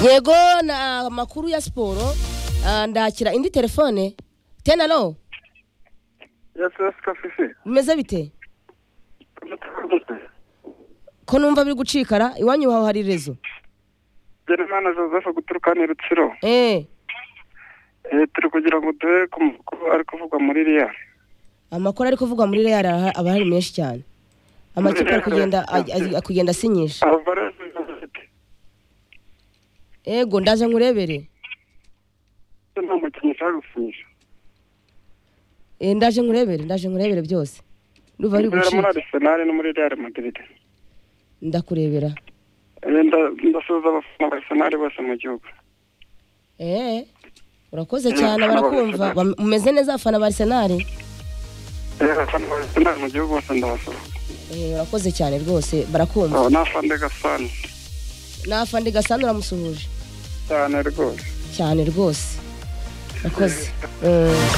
yego ni amakuru ya siporo ah, ndakira indi telefone tena ro yasesika fifi bimeze bite ko numva biri gucikara iwanyu hawe hari rezo Ngirimana joseph guturuka ni rutsiro eee Eh, turi kugira ngo duhe ku makuru ari kuvugwa muri iriya amakuru ari kuvugwa muri real aha- aba ari menshi cyane amakipe ari kugenda aj- aj- ari kugenda asinyisha alvarez University. yego ndaje nkurebere Ese nta mukinnyi ushaka gusinyisha Eh, ndaje nkurebere ndaje nkurebere byose ndumva biri Nzera muri gucika arisenali no muri real madrid ndakurebera Eh, nda- ndasuhuza abafana ba arisenali bose mu gihugu eee urakoze cyane barakumva Bam- mumeze neza abafana ba arisenali Eh, abafana ba arisenali mu gihugu bose ndabasuhuza Eh, urakoze cyane rwose barakumva Oh, n'afande gasani nafa ndi gasana uramusuhuje cyane rwose cyane rwose urakoze Eh,